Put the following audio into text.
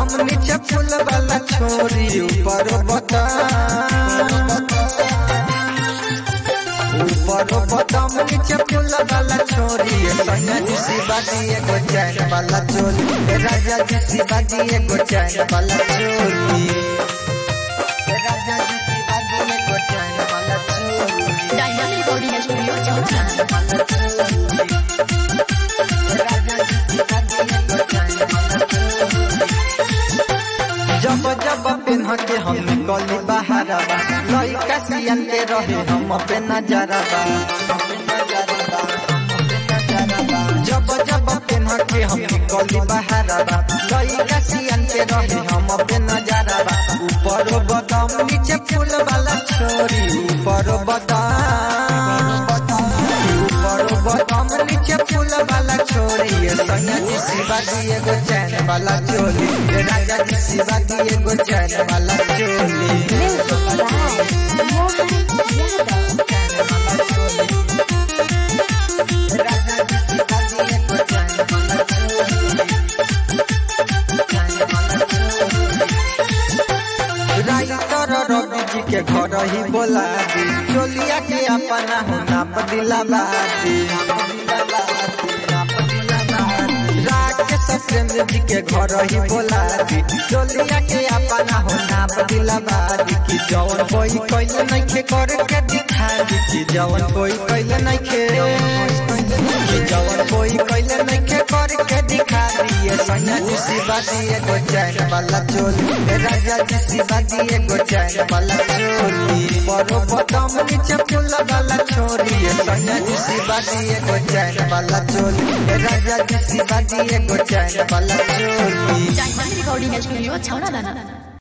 बदाम नीचे फूल वाला छोरी ऊपर बदाम ऊपर बदाम नीचे फूल वाला छोरी सैया जी सी बाजी एगो चैन वाला चोली ए राजा जी सी बाजी एगो चैन वाला चोली ए राजा जी सी बाजी एगो चैन वाला चोली डायनामिक रिकॉर्डिंग स्टूडियो छौरा जब जब पेन्ह के हम निकली बहारबा लइका सियन के रहे हम पे नजरबा जब जब पेन्ह के हम निकली बहारबा लइका सियन के रहे हम पे नजरबा ऊपर बदाम नीचे फूल वाला छोरी ऊपर बदाम ऊपर बदाम नीचे फूल वाला छोरी ये सैया जी शिवा जी एगो चैन वाला चोली ये राजा जी शिवा जी एगो चैन वाला चोली राजा जी शिवा जी एगो चैन वाला राइटर रवि जी के घर ही बोला दी चोलिया के अपना हो नाप दिला बादी राकेश प्रेम जी के घर ही बोला दी चोलिया के अपना हो नाप दिला बादी कि जवन कोई कैले नइखे करे के दिखा दी कि जवन कोई कैले नइखे कि जवन कोई कैले नइखे करे के दिखा दी ये सैया जी शिवा जी एगो चैन वाला चोली ए राजा जी शिवा जी एगो चैन वाला चोली बड़ो बदाम नीचे फूल वाला छोरी ए सैया जी शिवा जी एगो चैन वाला चोली ए राजा जी शिवा जी एगो चैन वाला चोली डायनामिक रिकॉर्डिंग स्टूडियो छौरा दाना